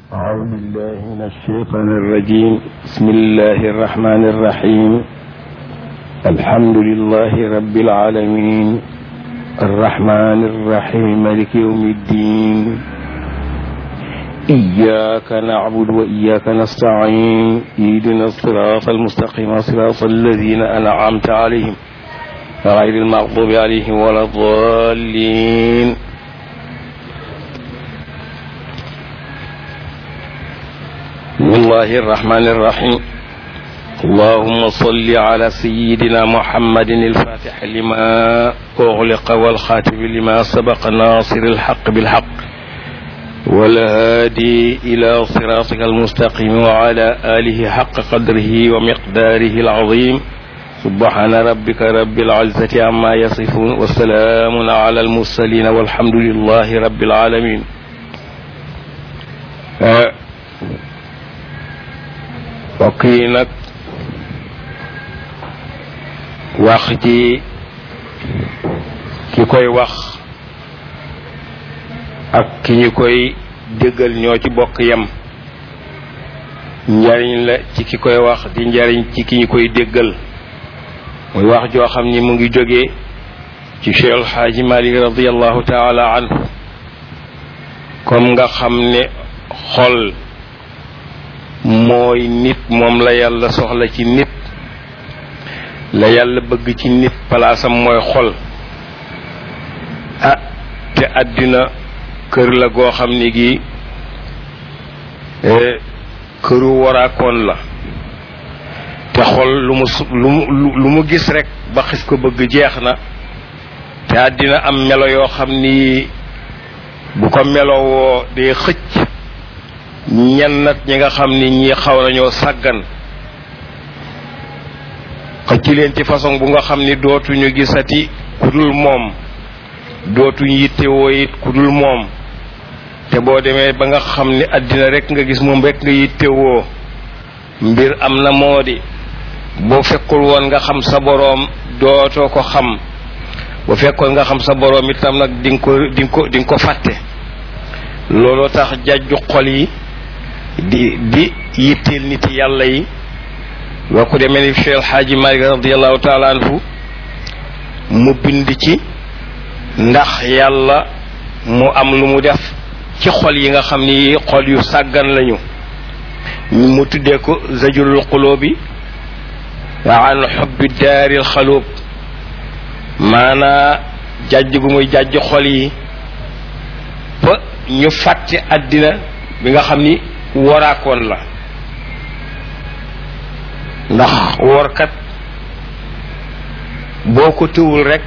أعوذ بالله من الشيطان الرجيم بسم الله الرحمن الرحيم الحمد لله رب العالمين الرحمن الرحيم مالك يوم الدين إياك نعبد وإياك نستعين اهدنا الصراط المستقيم صراط الذين أنعمت عليهم غير المغضوب عليهم ولا الضالين بسم الله الرحمن الرحيم اللهم صل على سيدنا محمد الفاتح لما أغلق والخاتم لما سبق ناصر الحق بالحق والهادي إلى صراطك المستقيم وعلى آله حق قدره ومقداره العظيم سبحان ربك رب العزة عما يصفون وسلام على المرسلين والحمد لله رب العالمين mbokk yi nag wax ci ki koy wax ak ki ñu koy déggal ñoo ci bokk yem njariñ la ci ki koy wax di njariñ ci ki ñu koy déggal muy wax joo xam ni mu ngi jógee ci Cheikh El Hadji Malick radiallahu taala anhu comme nga xam ne xol mooy nit moom la yàlla soxla ci nit la yàlla bëgg ci nit palaasam mooy xol ah te àddina kër la goo xam ni gi këru waraakoon la te xol lu mu lu mu lu mu gis rek ba xis ko bëgg jeex na te àddina am melo yoo xam ni bu ko melowoo day xëcc ñenn nag ñi nga xam ni ñi xaw nañoo sàggan xëcc leen ci façon bu nga xam ni dootuñu gisati ku dul moom dootuñu yittewoo it ku dul moom te boo demee ba nga xam ni àddina rek nga gis moom rek nga yittewoo mbir am na moo di boo fekkul woon nga xam sa boroom dootoo ko xam bu fekkoon nga xam sa boroom itam nag di nga ko di nga ko di nga ko fàtte looloo tax jajju xol yi di di yitteel nit yàlla yi boo ko demee ni Cheikh El Hadji Malick radiallahu taala anhu mu bind ci ndax yàlla mu am lu mu def ci xol yi nga xam ni xol yu sàggan lañu mu tuddee ko zajurul xulóobi an xubbi daaril xalóob maanaa jàjj gu muy jàjj xol yi ba ñu fàtte àddina bi nga xam ni waraakoon la ndax workat boo ko tëwul rekk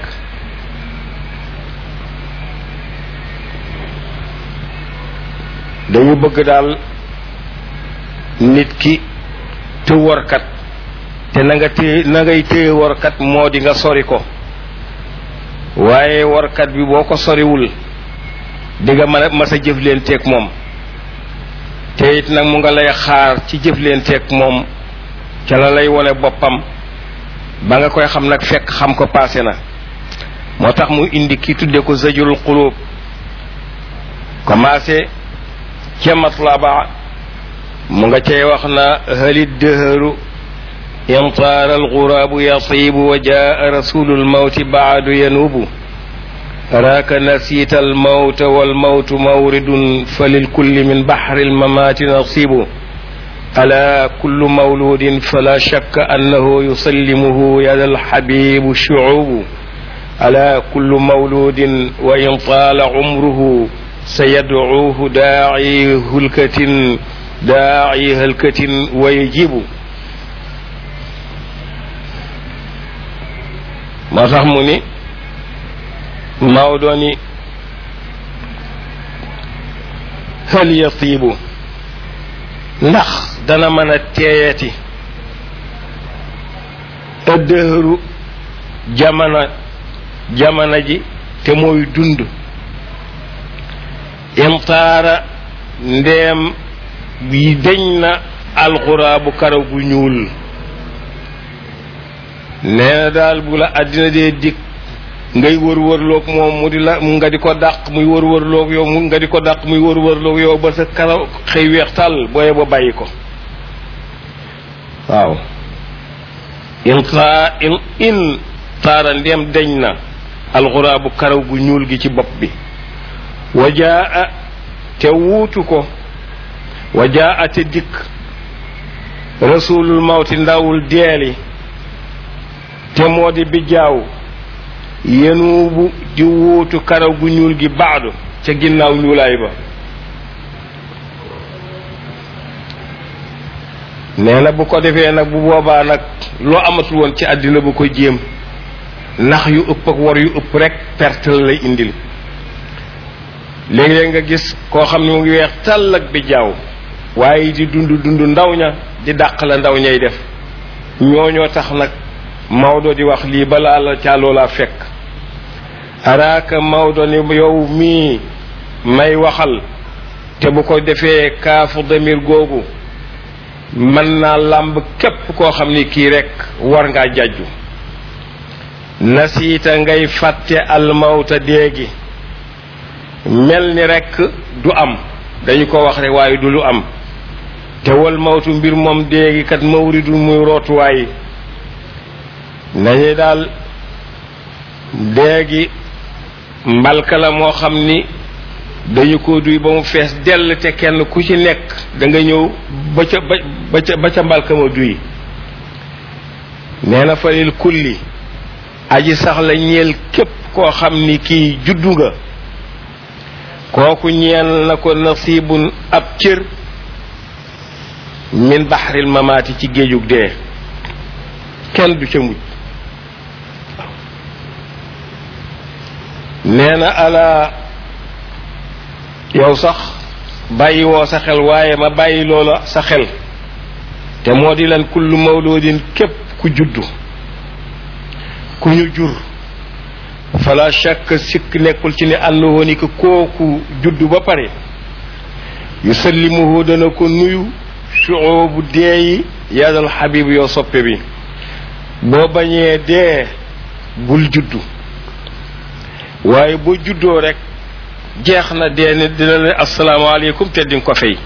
dañu bëgg daal nit ki të workat te na nga téye na ngay téye workat moo di nga sori ko waaye workat bi boo ko soriwul di nga mën a mas a jëflenteeg moom te it nag mu nga lay xaar ci jëflenteeg moom ca la lay wone boppam ba nga koy xam nag fekk xam ko paase na moo tax mu indi ki tudde ko zajurul xulóob commencé ca matlaba mu nga cay wax na halit dëhëru intaara alxuraabu yatiibu wa jaa rasulul mawti baadu yanuubu raaka nasiita almawta walmawtu mawridun fa lilkulli min baxri almamaati nasibu ala kullu mawludin fala shakka annahu yusallimuhu yada alxabibu shucubu ala kullu mawludin wa in taala cumruhu sayadcuuhu daaci hulkatin daaci halkatin wa yajibu moo tax mu ni Maodo ni hal yatiibu ndax dana mën a teeyati ëddëhëru jamono jamono ji te mooy dund imtaara ndeem bi deñ na alxuraabu karaw gu ñuul nee na daal bu la àddina dee dikk ngay wër wërloog moom mu di la nga di ko dàq muy wër wërloog yow mu nga di ko dàq muy wër wërloog yow ba sa karaw xëy weex tàll booye ba bàyyi ko waaw in taa in in taara ndem deñ na alxuraabu karaw gu ñuul gi ci bopp bi wajaa te wuutu ko wajaa te dikk rasulul mawti ndawul deeli te moo di bijaaw yenuubu di wuutu karaw gu ñuul gi baadu ca ginnaaw ñuulaay ba nee na bu ko defee nag bu boobaa nag loo amatul woon ci àddina bu ko jéem ndax yu ëpp ak war yu ëpp rek perte la lay indil léeg-léeg nga gis koo xam ne mu ngi weex tàll ak bi jaaw waaye di dund dund ndaw ña di dàq la ndaw ñay def ñooñoo tax nag Maodo di wax lii balaa la caaloo laa fekk araaka Maodo ni yow mii may waxal te bu ko defee kaafu damir googu mën naa làmb képp koo xam ni kii rek war ngaa jàjju nasiita ngay fàtte almawta déegi mel ni rek du am dañu ko wax rek waaye du lu am te wal mawtu mbir moom déegi kat mawridul muy rootuwaay nañu daal déegi mbalka la moo xam ni dañu ko duy ba mu fees dell te kenn ku ci nekk da nga ñëw ba ca ba ca ba ca mbalka ma duy nee na falil kulli aji sax la ñeel képp koo xam ni kii juddu nga kooku ñeel na ko nasibun ab cër min baxril mamaati ci géejug dee kenn du ca mujj nee na ala yow sax bàyyi woo sa xel waaye ma bàyyi loola sa xel te moo di lan kullu mawloodin képp ku juddu ku ñu jur fala shakk sikk nekkul ci ne àndoon ni ko kooku juddu ba pare yusallimuhu dana ko nuyu shuubu deeyi yaadal xabib yow soppe bi boo bañee dee bul juddu waaye boo juddoo rek jeex na dee ne dina ne asalaamaaleykum te dinga ko fay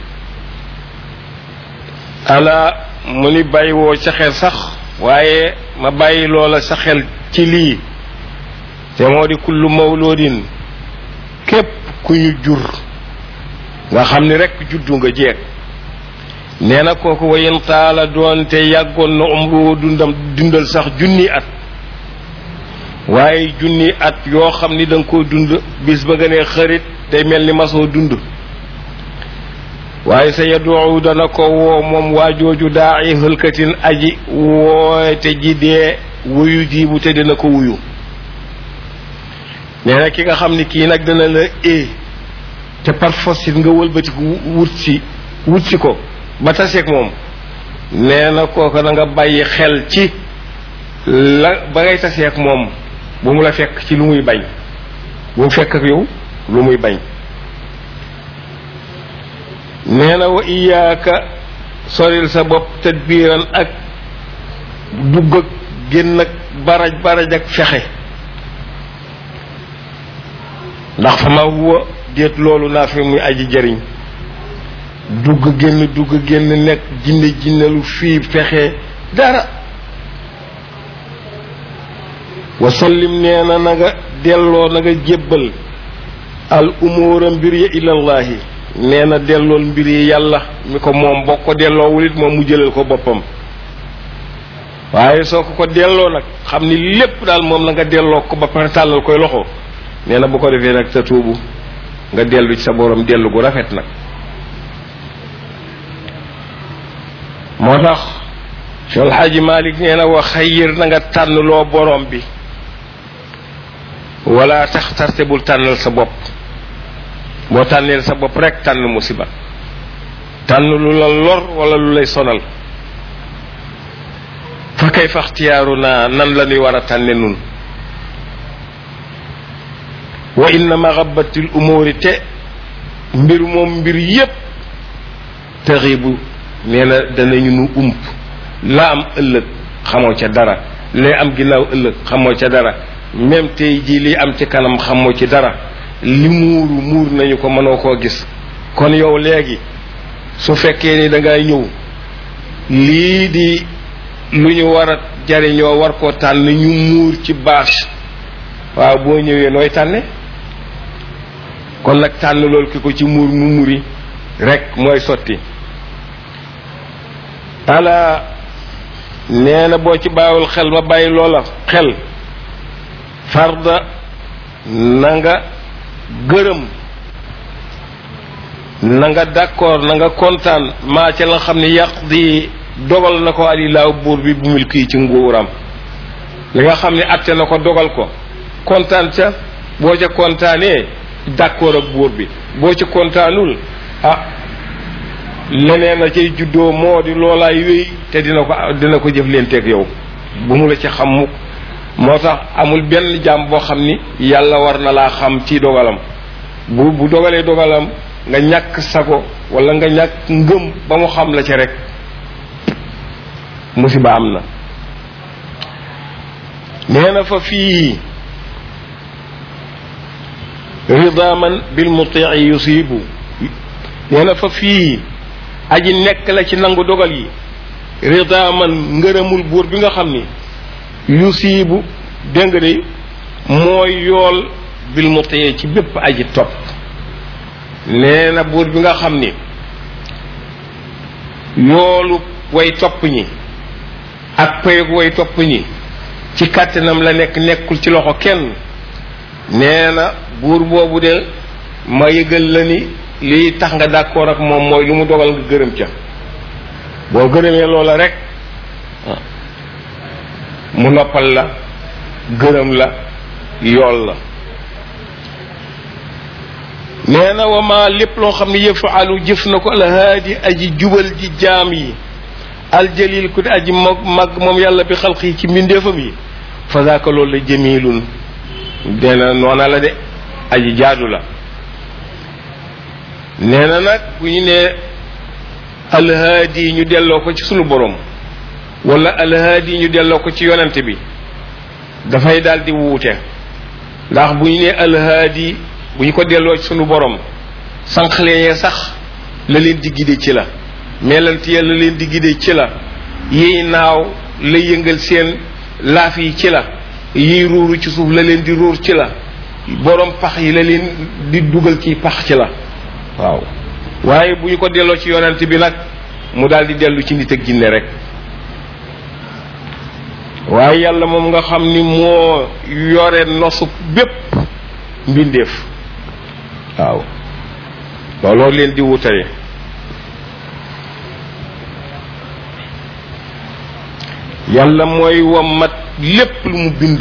ala mu ni bàyyi woo sa xel sax waaye ma bàyyi loola sa xel ci lii te moo di kullu mawloodin képp ku ñu jur nga xam ni rek juddu nga jeeg nee na kooku wayen taala doonte yàggoon na umru dundam dundal sax junni at waaye junni at yoo xam ni da nga ko dund bis ba nga ne xarit day mel ni masoo dund waaye sa yaduu dana ko woo moom waa jooju daa i hëlkatin aji woote ji dee wuyu jiibu te dina ko wuyu nee na ki nga xam ni kii nag dana la e te par force it nga wëlbatiku wut si wut si ko ba taseeg moom nee na kooku da nga bàyyi xel ci la ba ngay taseeg moom bu mu la fekk ci lu muy bañ bu mu fekk ak yow lu muy bañ nee na wa iyaaka soril sa bopp tadbiiran ak dugg ak génn ak baraj baraj ak fexe ndax fa ma huwa déet loolu naa fi muy aji jëriñ dugg génn dugg génn nekk jinne jinnelu fii fexe dara wa sallim nee na na nga delloo na nga jébbal al umuura mbir ya ilallahi nee na dellool mbir yi yàlla mi ko moom boo ko delloowul it moom mu jëlal ko boppam waaye soo ko ko delloo nag xam ni lépp daal moom la nga delloo ko ba pare tàllal koy loxo nee na bu ko defee nag sa tuubu nga dellu ci sa borom dellu gu rafet nag moo tax Cheikh El Hadji Malick nee na wa xayir na nga tànn loo borom bi wala tax tarte bul tànnal sa bopp boo tànneel sa bopp rek tànn musiba tànn lu la lor wala lu lay sonal fa kay faxtiyaaru naa nan la ñuy war a tànne nun wa inna maxabatil umuri te mbir moom mbir yépp taxibu nee na danañu nu ump la am ëllëg xamoo ca dara lay am ginnaaw ëllëg xamoo ca dara même tey jii li am ci kanam xamoo ci dara li muuru muur nañu ko mënoo koo gis kon yow léegi su fekkee ni da ngay ñëw lii di lu ñu war a jariñoo war koo tànn ñu muur ci bâche waaw boo ñëwee nooy tànne kon nag tànn loolu ki ko ci muur mu muri rek mooy sotti ala nee na boo ci bàyyiwul xel ma bàyyi loola xel farda na nga gërëm na nga d'accord na nga kontaan maa ca la xam ne yàq di dogal na ko alilaaw buur bi bu mil kii ci nguuram li nga xam ne atte na ko dogal ko kontaan ca boo ca kontaanee d'accord ak buur bi boo ca kontaanul ah leneen a cay juddoo moo di loolaay wéy te dina ko dina ko jëf leen teeg yow bu mu la ci xam mukk moo tax amul benn jaam boo xam ni yàlla war na laa xam ci dogalam bu bu dogalee dogalam nga ñàkk sago wala nga ñàkk ngëm ba mu xam la ci rek musiba am na nee na fa fii ridaman bil mutii yusibu nee na fa fii aji nekk la ci nangu dogal yi ridaman ngërëmul buur bi nga xam ni yusibu dégg nga de mooy yool bil mutii ci bépp aji topp nee na buur bi nga xam ni yoolu way topp ñi ak payug way topp ñi ci kàttanam la nekk nekkul ci loxo kenn nee na buur boobu de ma yëgal la ni lii tax nga d'accord ak moom mooy lu mu dogal nga gërëm ca boo gërëmee loola rek mu noppal la gërëm la yool la nee na wa ma lépp loo xam ne yëfaalu jëf na ko alhaadi aji jubal ji jaam yi aljalil ku di aji mag mag moom yàlla bi xalq yi ci mbindeefam yi fa zaaka loolu la jamilun nee na noona la de aji jaadu la nee na nag bu ñu nee alhaadi ñu delloo ko ci sunu borom wala alhaadi ñu delloo ko ci yonent bi dafay daal di wuute ndax bu ñu nee alhaadi bu ñu ko delloo ci sunu borom sànqaleñee sax la leen di gide ci la melante ya la leen di gide ci la yiy naaw la yëngal seen laaf yi ci la yiy ruuru ci suuf la leen di ruur ci la borom pax yi la leen di dugal ci pax ci la waaw waaye bu ñu ko delloo ci yonent bi nag mu daal di dellu ci nit ak jinne rek waaye yàlla moom nga xam ni moo yore nosu bépp mbindeef waaw looloo leen di wutale yàlla mooy wammat lépp lu mu bind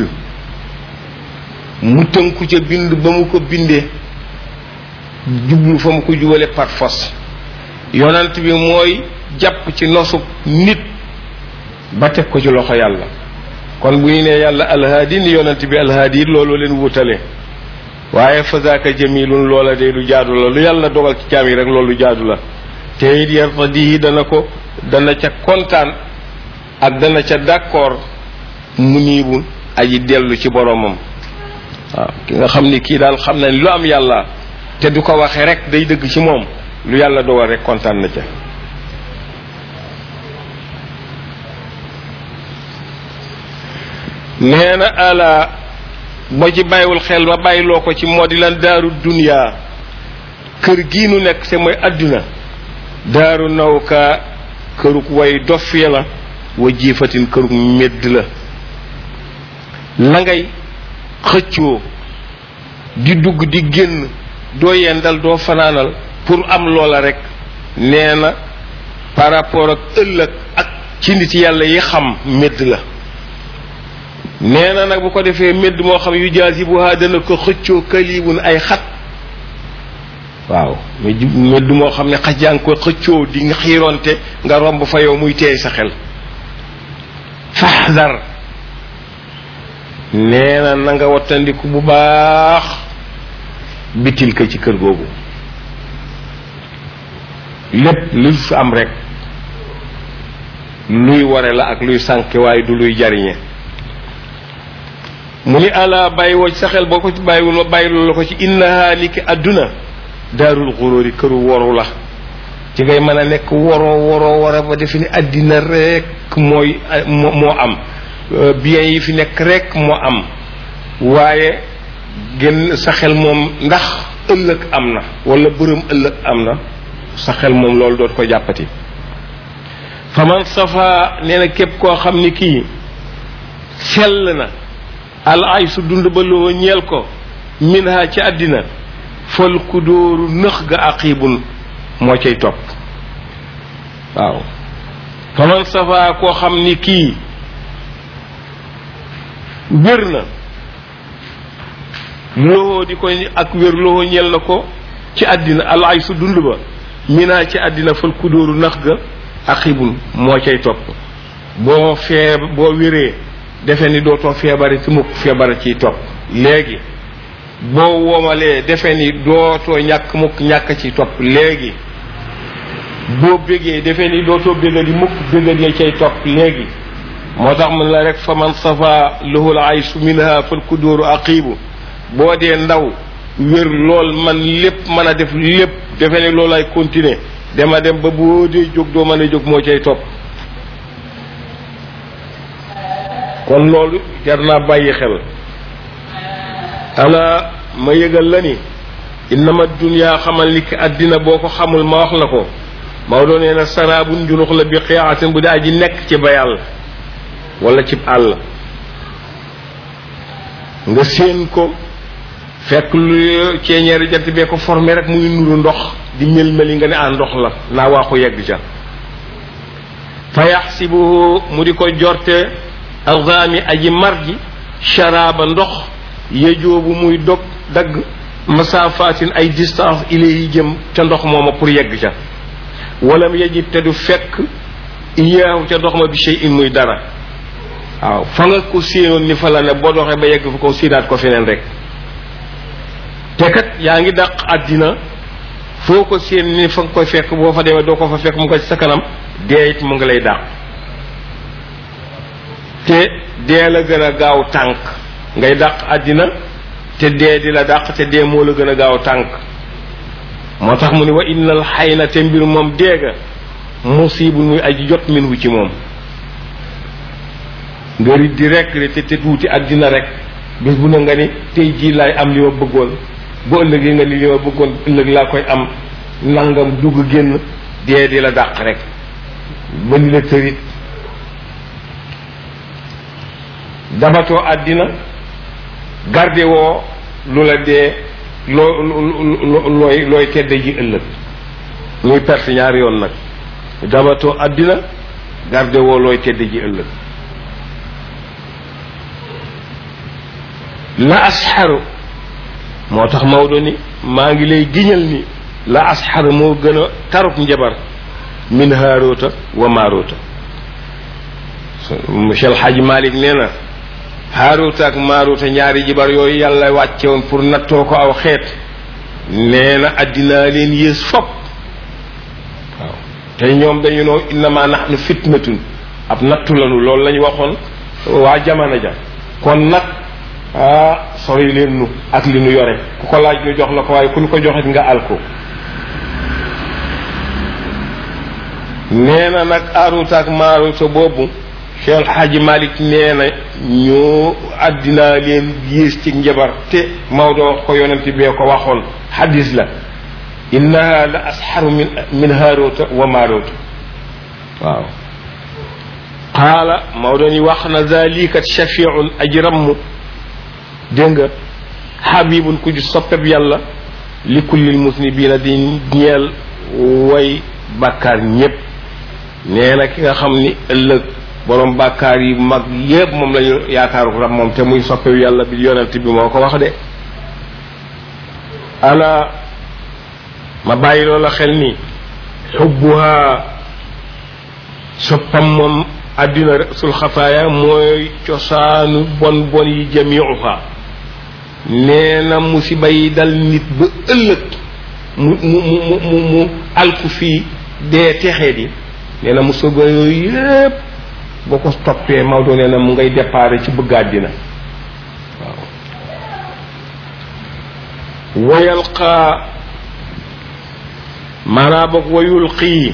mu tënku ca bind ba mu ko bindee jublu fa mu ko jubale par force yonent bi mooy jàpp ci nosu nit ba teg ko ci loxo yàlla kon bu ñu nee yàlla alhaadi ni yonent bi alhaadi it loolu leen wutale waaye fa zaaka jamilun loola de lu jaadu la lu yàlla dogal ci jaam yi rek loolu jaadu la te it yartadihi dana ko dana ca kontaan ak dana ca d'accord mu niibul aji dellu ci boromam waaw ki nga xam ni kii daal xam na ni lu am yàlla te du ko waxee rek day dëgg ci moom lu yàlla dogal rek kontaan na ca nee na ala boo ci bàyyiwul xel ma bàyyiloo ko ci moo di lan daaru duniyaa kër gii nu nekk te mooy àdduna daaru nawka kërug way dof ya la wa jiifatin kërug medd la la ngay xëccoo di dugg di génn doo yendal doo fanaanal pour am loola rek nee na par rapport ak ëllëg ak ci nit yàlla yi xam medd la nee na nag bu ko defee medd moo xam yu jaasibuha dana ko xëccoo kalibun ay xat waaw medd moo xam ne xaj yaa ngi ko xëccoo di nga xiironte nga romb fa yow muy teey sa xel faxdar nee na na nga wattandiku bu baax bitil ka ci kër googu lépp lu fi am rek luy ware la ak luy sànke waaye du luy jariñe mu ni ala bàyyi woo ci sa xel boo ko ci bàyyiwul ma bàyyi loolu la ko ci innaha ni ki àdduna daarul xuróori këru woru la ci ngay mën a nekk woroo woroo war a ba defe ni àddina rek mooy moo am bien yi fi nekk rek moo am waaye gën sa xel moom ndax ëllëg am na wala bërëm ëllëg am na sa xel moom loolu doot ko jàppati fa man safa nee na képp koo xam ni kii sell na al ay su dund ba loo ñeel ko min ha ci àddina fal ku dóoru nëx ga aqibun moo cay topp waaw fa man safa koo xam ni kii wér na loxo di ko ak wér loxo ñel na ko ci àddina alaay su dund ba minaa ci àddina fal kudóoru nax ga aqibun moo cay topp boo fee boo wéree defe ni dootoo feebari ci mukk feebara ciy topp léegi boo womalee defe ni dootoo ñàkk mukk ñàkk ci topp léegi boo bégee defe ni dootoo béga di mukk béga di cay topp léegi moo tax mun la rek fa man safa lahul aysu minha fal kudóoru aqibu boo dee ndaw wér lool man lépp mën a def lépp defe ne loolu ay continuer dema dem ba boo dee jóg doo mën a jóg moo cay topp kon loolu jar naa bàyyi xel ala ma yëgal la ni innama dunya xamal ni ki àddina boo ko xamul ma wax la ko Maodo nee na saraabun njunux la bi xiyaatin bu daa ji nekk ci bayal wala cib àll nga séen ko fekk lu ceeñeeri jant bee ko formé rek muy nuru ndox di mel meli nga ne ah ndox la naa waa ko yegg ca fa yaxsibuhu mu di ko jorte alxaami aji mar ji sharaaba ndox yejoobu muy dog dagg masaafatin ay distance ilayhi jëm ca ndox mooma pour yegg ca walam yajib te du fekk iyaahu ca ndox ma bi shay in muy dara waaw fa nga ko séenoon ni fa la ne boo doxee ba yegg fa ko séenaat ko feneen rek te kat yaa ngi dàq àddina foo ko séen ni fa nga koy fekk boo fa demee doo ko fa fekk mu ko ci sa kanam dee it mu ngi lay dàq te dee la gën a gaaw tànk ngay dàq àddina te dee di la dàq te dee moo la gën a gaaw tànk moo tax mu ni wa innal xay na te mbir moom deega musibu muy aji jot min wu ci moom nga rit di rek te te tuuti àddina rek bés bu ne nga ni tey jii laay am li ma bëggoon bu ëllëgee nga ni li ma bëggoon ëllëg laa koy am nangam dugg génn dee di la dàq rek ba ni la tërit dabatoo àddina garde woo lu la dee loo looy looy tedde ji ëllëg muy perte ñaari yoon nag dabatoo àddina garde woo looy tedde ji ëllëg la asxaru moo tax Maodo ni maa ngi lay giñal ni la asxaru moo gën a taruk njabar min haaroota wa maaroota monsieur El Hadj Malick nee na haaroota ak maaroota ñaari jibar yooyu yàlla wàcce woon pour nattoo ko aw xeet nee na addinaa leen yées fop waaw te ñoom dañu noo innama nahnu fitnatun ab nattu lanu loolu la ñu waxoon waa jamono ja kon nag ah sori leen nu ak li nu yore ku ko laaj nu jox la ko waaye ku nu ko joxit nga al ko nee na nag aruta ak maaruta boobu Cheikh El Hadji Malick nee na ñoo àddinaa leen yées ci njabar te Maodo wax ko yonent bee ko waxoon xadis la innaha la asxaru min min haaruta wa maaruta waaw qaala Maodo ni wax na zalikat shafiun aji ramm dégg nga xabibun ku di soppeb yàlla li kullil musnibiina di ñeel way bàkkaar ñépp nee na ki nga xam ni ëllëg borom bàkkaar yi mag yépp moom lañu yaakaaru rab moom te muy soppewu yàlla bi yonent bi moo ko wax de ala ma bàyyi loola xel ni xubbuha soppam moom àddina sul xataaya mooy cosaanu bon bon yi jamiuha nee na musiba yi dal nit ba ëllëg mu mu mu mu mu alku fii dee texee di nee na musiba yooyu yépp boo ko toppee Maodo nee na mu ngay déparé ci bëgg àddina wayalqaa maanaa boog wayulqii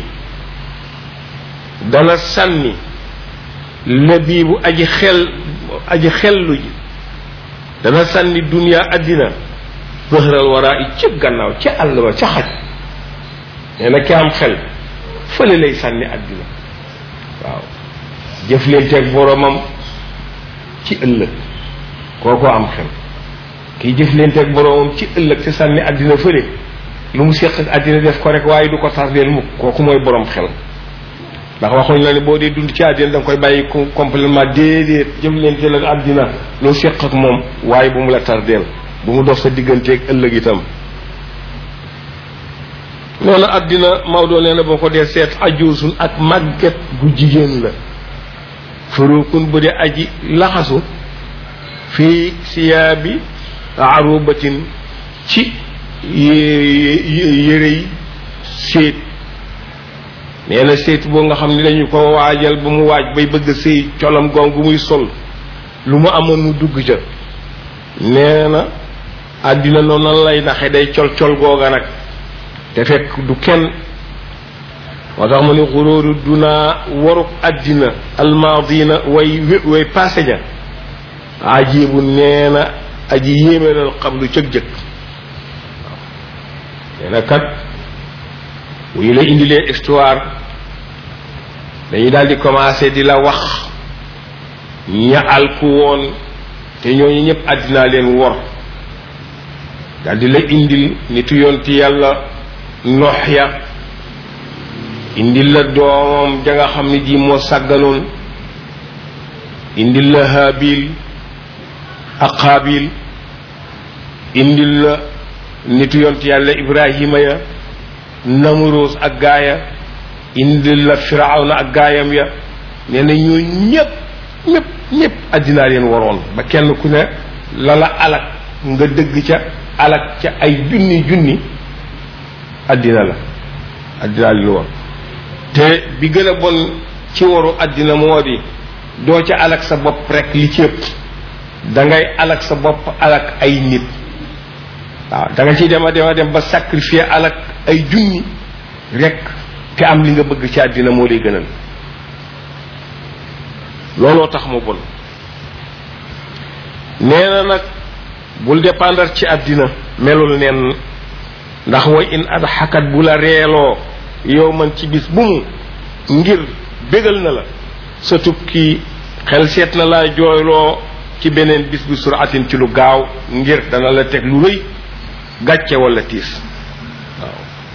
dana sànni labiibu aji xel aji xellu ji dana sànni duniyaa àddina bëxëral waraa i ci gannaaw ca àll ba ca xaj nee na ki am xel fële lay sànni àddina waaw jëflenteeg boromam ci ëllëg kooko am xel kiy jëflenteeg boromam ci ëllëg te sànni àddina fële lu mu séq ak àddina def ko rek waaye du ko tardeel mukk kooku mooy borom xel ndax waxuñ la ne boo dee dund ci àddina da nga koy bàyyi complètement déedéet jëflenteel ak àddina loo séq ak moom waaye bu mu la tardeel bu mu dox sa digganteeg ëllëg itam noonu àddina Maodo nee na boo ko dee seet ajuusun ak màgget gu jigéen la furukun bu dee aji laxasu fii siyaabi arubatin ci yërey séet nee na séet boo nga xam ne dañu ko waajal ba mu waaj bay bëgg sëy colam goom gu muy sol lu mu amoon mu dugg ca nee na àddina noonu nan lay naxe day col col googa nag te fekk du kenn moo tax mu ni xuróoru dunaa waruk àddina almaadina way way passé ja ajibu nee na aji yéeménal xablu cëg-jëg nee na kat bu ñu la indilee histoire dañuy daal di commencé di la wax ña alku woon te ñooñu ñëpp àddinaa leen wor daal di la indil nitu yonti yàlla nox ya indil la doomam ja nga xam ne ji moo sàgganoon indil la haabil ak xaabil indil la nitu yonti yàlla ibrahima ya namuroos ak gaaya indil la firawna ak gaayam ya nee na ñoo ñëpp ñëpp ñëpp àddinaa leen waroon ba kenn ku ne la la alak nga dëgg ca alak ca ay junni junni àddina la àddinaa leen war te bi gën a bon ci waru àddina moo di doo ca alak sa bopp rek li ci ëpp da ngay alak sa bopp alak ay nit waaw da nga ciy dem a dem a dem ba sacrifier alak ay junni rek te am li nga bëgg ci àddina moo lay gënal looloo tax mu bon nee na nag bul dépendre ci àddina melul neen ndax way in ad xakat bu la reeloo yow man ci bis bu mu ngir bégal na la sa tukki xel seet na laa jooyloo ci beneen bis bi suratin ci lu gaaw ngir dana la teg lu rëy gàcce wala tiis waaw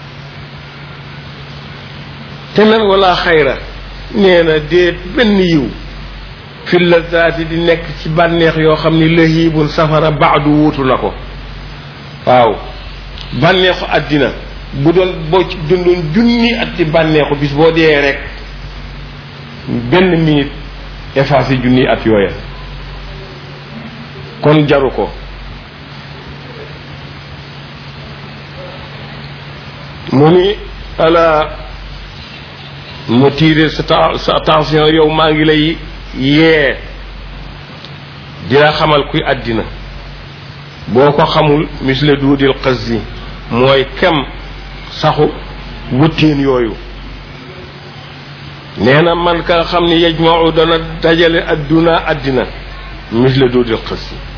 te nag wala xayra nee na déet benn yiw fi lazaati di nekk ci bànneex yoo xam ni lëhiibun safara baadu wuutu na ko waaw bànneexu àddina bu doon boo ci dundoon junni at ci bànneexu bis boo dee rek benn minute effacé junni at yooya kon jaru ko mu ni ala mu tiire sa sa attention yow maa ngi lay yee dina xamal kuy àddina boo ko xamul misle duudil xas yi mooy kem saxu wëttéen yooyu nee na man ka xam ni yajmau dana dajale adduna àddina misle duudil xas yi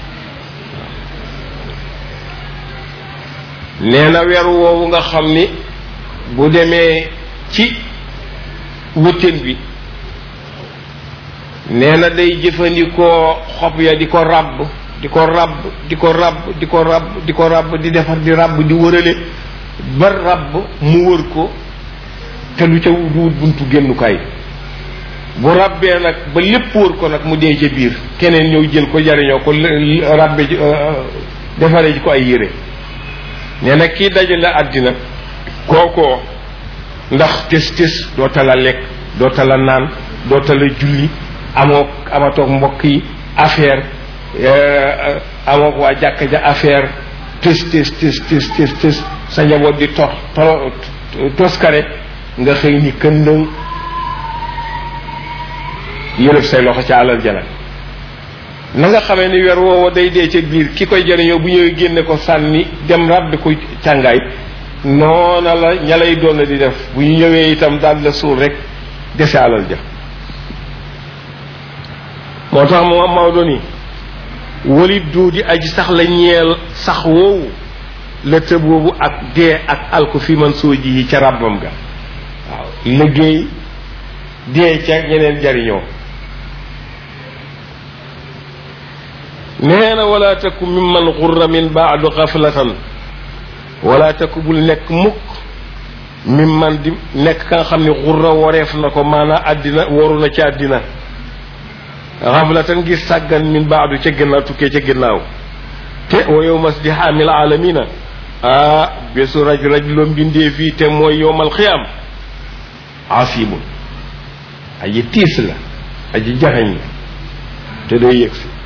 nee na weer woowu nga xam ni bu demee ci wëttéen bi nee na day jëfandikoo xob ya di ko ràbb di ko ràbb di ko ràbb di ko ràbb di ko ràbb di defar di ràbb di wërale ba ràbb mu wër ko te lu ca wut buntu génnukaay bu ràbbee nag ba lépp wër ko nag mu dee ca biir keneen ñëw jël ko jariñoo ko ràbbe ji defaree ji ko ay yére nee na kii dajale àddina kookoo ndax tes tes doo tala lekk doo tala naan doo tala julli amoo amatoog mbokk yi affaire amoo waa jàkka ja affaire tes tes tes tes tes tes sa njaboot di tos toskare nga xëy ni këndëng yëlëb say loxo ca alal jana na nga xamee ni weer woowa day dee ca biir ki koy jëriñoo bu ñëwee génne ko sànni dem ràbbi ko càngaay noona la ña lay doon di def bu ñu ñëwee itam daal la suul rek dese alal ja moo tax moom Maodo ni walit duudi aji sax la ñeel sax woowu la tëb boobu ak dee ak alku fi man soo ji yi ca ràbbam ga waaw liggéey dee ca ñeneen jariñoo nee na wala taku mimman xurra min baadu xaflatan wala taku bul nekk mukk mimman di nekk ka nga xam ne xurra wareef na ko maanaa àddina waru na ci àddina xaflatan ngir sàggan min baadu ca ginnaaw tukkee ca ginnaaw te wa yow mas di xaamil aalamina ah bésu raj raj loo mbindee fii te mooy yowmal xiyaam asibun aji tiis la aji jaxeñ la te day yëg si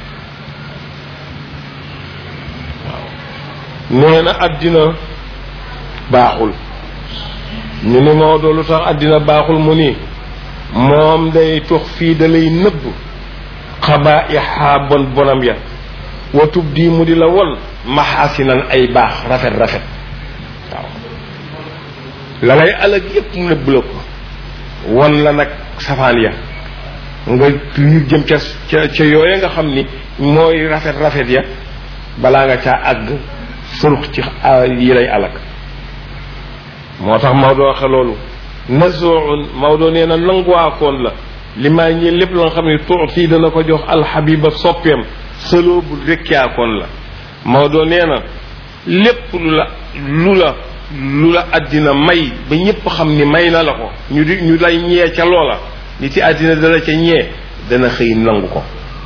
nee na àddina baaxul ñu ni Maodo lu tax àddina baaxul mu ni moom day tux fii da lay nëbb xabaa ixaa bon bonam ya watub di mu di la won maxaasinan ay baax rafet rafet waaw la lay alag yépp mu nëbb la ko won la nag safaan ya nga liir jëm ca ca ca yooye nga xam ni mooy rafet rafet ya balaa nga caa àgg surux ci yi lay alak moo tax Maodo waxe loolu nazoun Maodo nee na nanguwaakoon la li maa ñi lépp la nga xam ne tuuti dana ko jox alxabiba soppeem sëloo bu rekkiyaakoon la Maodo nee na lépp lu la lu la lu la àddina may ba ñépp xam ni may na la ko ñu di ñu lay ñee ca loola nit ci àddina dana ca ñee dana xëy nangu ko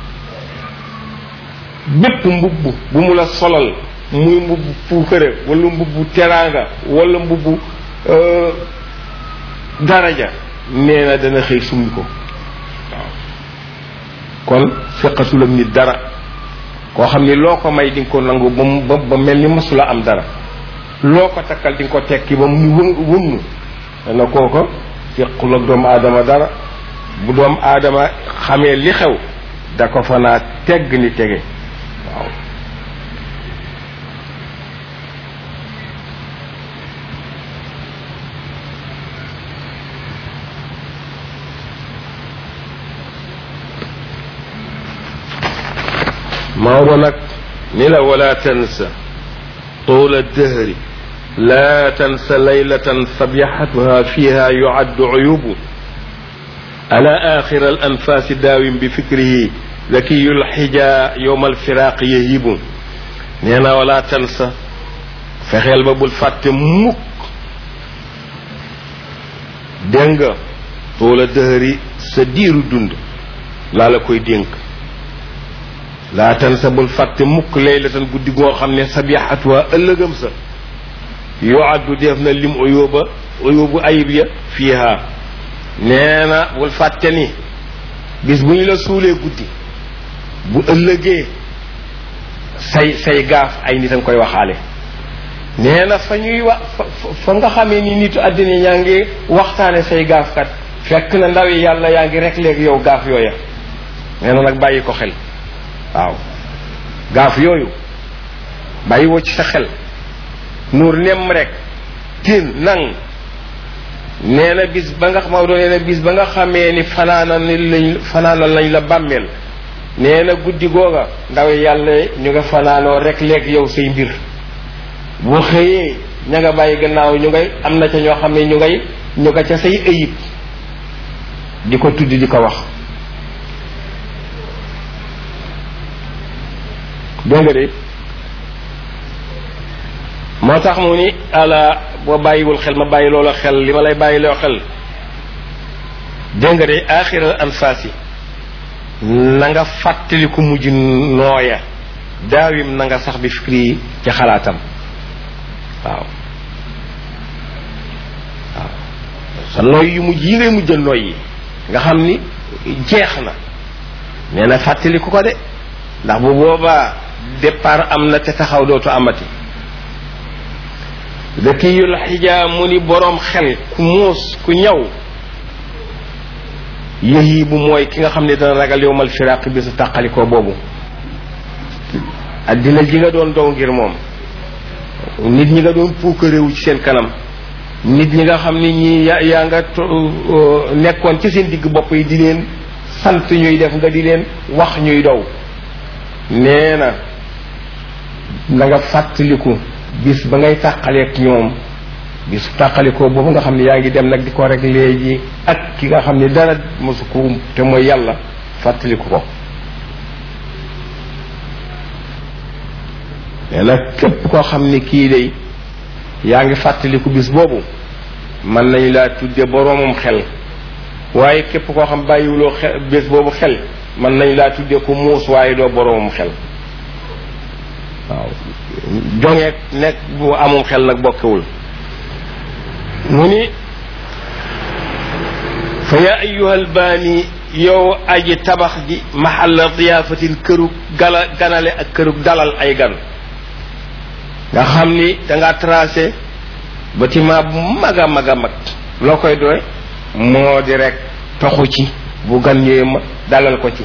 bépp mbubb bu mu la solal muy mbubb puukare wala mbubb teraanga wala mbubb daraja nee na dana xëy summi ko waaw kon feqatul ak nit dara koo xam ni loo ko may di nga ko nangu ba mu ba mel ni masula am dara loo ko takkal di nga ko tekki ba mu wë wënn dana kooko fequl ak doomu aadama dara bu doomu aadama xamee li xew da ko fa naa tegg ni tege waaw Maodo nag ni la wala tansa tuula dëhri laa tansa laylatan sabixatuha fiha yuaddu uyubu ala axira al anfaasi daawim bi fikrihi zakiyu lxija yowma alfiraaq yahibu nee na wala tansa fexeel ba bul fàtte mukk dégg nga tuula dëhri sa diiru dund laa la koy dénk laa tan sa bul fàtte mukk laylatan guddi goo xam ne sabixatuwa ëllëgam sa yoo addu def na lim uyóoba uyóobu ayib ya fiiha nee na bul fàtte ni bis bu ñu la suulee guddi bu ëllëgee say say gaaf ay nit a nga koy waxaale nee na fa ñuy wax fa nga xamee ni nitu àddina yaa ngi waxtaane say gaaf kat fekk na ndawi yàlla yaa ngi rek léegi yow gaaf yooya nee na nag bàyyi ko xel waaw gaaf yooyu bàyyi woo ci sa xel nuur nemm rek tin nang nee na bis ba nga Maodo nee na bis ba nga xamee ni fanaana ni lañ fanaana lañ la bàmmeel nee na guddi googa ndaw yàlla ñu nga fanaanoo rek léegi yow say mbir boo xëyee ña nga bàyyi gannaaw ñu ngay am na ca ñoo xam ne ñu ngay ñu nga ca say ëyib di ko tudd di ko wax dégg nga de moo tax mu ni ala boo bàyyiwul xel ma bàyyi loola xel li ma lay bàyyi loo xel dégg nga de axiral anfaasi na nga fàttali ku mujj nooya daawim na nga sax bi fikri ci xalaatam waaw waaw sa nooy yu mujj yi ngay mujj a nooy yi nga xam ni jeex na nee na fàttali ku ko de ndax bu boobaa départ am na te taxaw dootu amati dakiyul xijaa mu ni boroom xel ku muus ku ñaw yëhi bu mooy ki nga xam ne dana ragal yowmal firaq bi su tàqalikoo boobu addina ji nga doon dow ngir moom nit ñi nga doon puukaréewu ci seen kanam nit ñi nga xam ni ñi ya yaa nga nekkoon ci seen digg bopp yi di leen sant ñuy def nga di leen wax ñuy dow nee na na nga fàttaliku bis ba ngay tàqaleek ñoom bis tàqalikoo boobu nga xam ne yaa ngi dem nag di ko rek léegi ak ki nga xam ne dara mosu ko te mooy yàlla fàttaliku ko nee na képp koo xam ne kii day yaa ngi fàttaliku bis boobu mën nañu laa tudde boroomum xel waaye képp koo xam bàyyiwuloo xel bés boobu xel mën nañu laa tudde ko muus waaye doo boroomum xel waaw jongeeg nekk bu amum xel nag bokkewul mu ni fa yaa ayyuhal baani yow aji tabax ji mahalla diyaafatin kërug gala ganale ak kërug dalal ay gan nga xam ni danga tracé bâtiment bu mag a mag a mag loo koy doy moo di rek toxu ci bu gan ñëwee ma dalal ko ci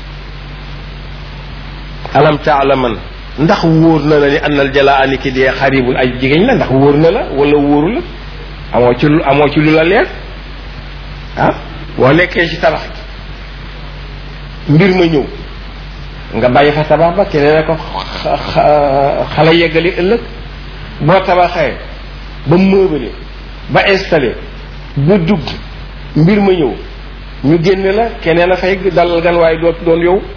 alam taalaman ndax wóor na la ni annal jalaa ani ki dee xaribul ay jigéen la ndax wóor na la wala wóoru la amoo ci lu amoo ci lu la leer ah boo nekkee ci tabax gi mbir ma ñëw nga bàyyi fa tabax ba keneen ko xala yeggali ëllëg boo tabaxee ba mëbale ba installé ba dugg mbir ma ñëw ñu génne la keneen a fay dalal gan waaye doot doon yow